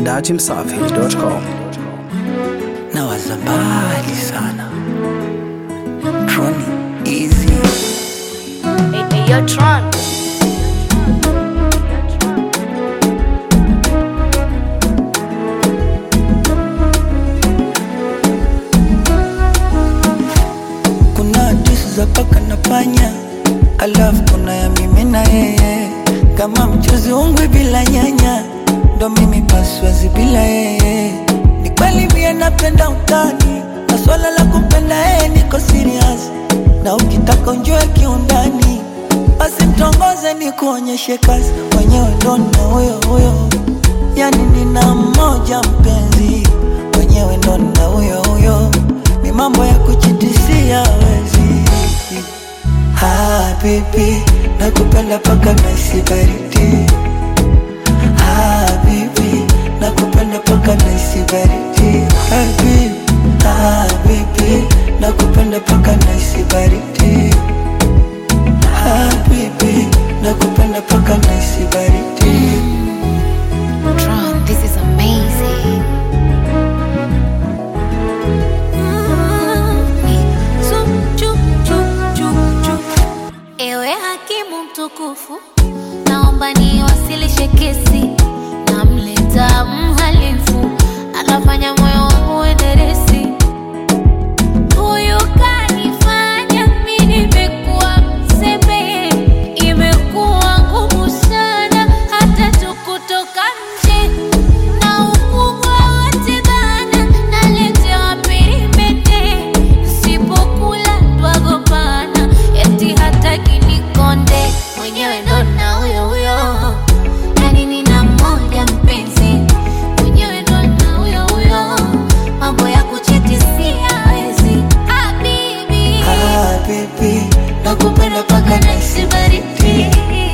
datimsafi.com. na waza mbali sana Troni easy Hey, hey, yo, Tron. kuna hadithi za paka na panya alafu kuna ya mimi na yeye kama mchuzi ungwe bila nyanya ndo mimi paswazi bila yeye ni kweli mie napenda utani na swala la kumpenda yeye niko serious na ukitaka unjue kiundani basi mtongoze ni kuonyeshe kazi mwenyewe ndo na huyo huyo yani nina mmoja mpenzi mwenyewe ndo na huyo huyo ni mambo ya kuchitisia wezi Habibi, nakupenda paka naisi baridi. Habibi, nakupenda paka naisi baridi. Habibi, habibi, nakupenda paka naisi baridi. Habibi, nakupenda paka naisi baridi. Tron, this is amazing. Ewe hakimu mtukufu, naomba niwasilishe kesi. Namleta mhalifu, anafanya moyo wangu uenderesi. Huyu kanifanya mimi nimekuwa mzembe, imekuwa ngumu sana hata tu kutoka nje na ukubwa wote bana, naletewa pirimete, sipokula twagombana, eti hataki nikonde, mwenyewe ndo na huyo huyo, yani nina mmoja mpenzi, mwenyewe ndo na huyo huyo, mambo ya kuchitisia hawezi. Habibi, Habibi, nakupenda paka naisi baridi.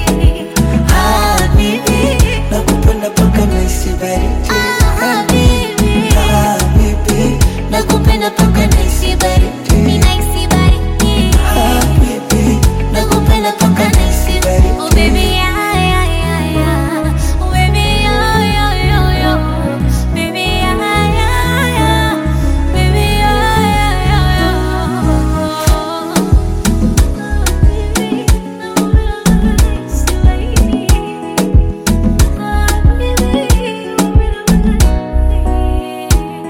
Habibi, nakupenda paka naisi baridi. habibi, Habibi, nakupenda paka naisi baridi. ninahisi baridi. Habibi, nakupenda paka naisi baridi. Oh baby, yeah, yeah, yeah, yeah. Oh baby, yeah, yeah, yeah, yeah. Baby, yeah, yeah, yeah. Baby, yeah, yeah, yeah, yeah.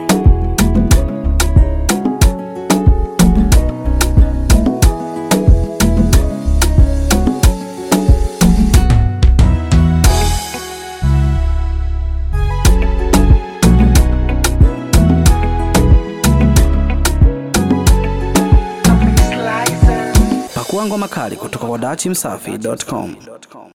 Pakua ngoma kali kutoka kwa datimsafi.com.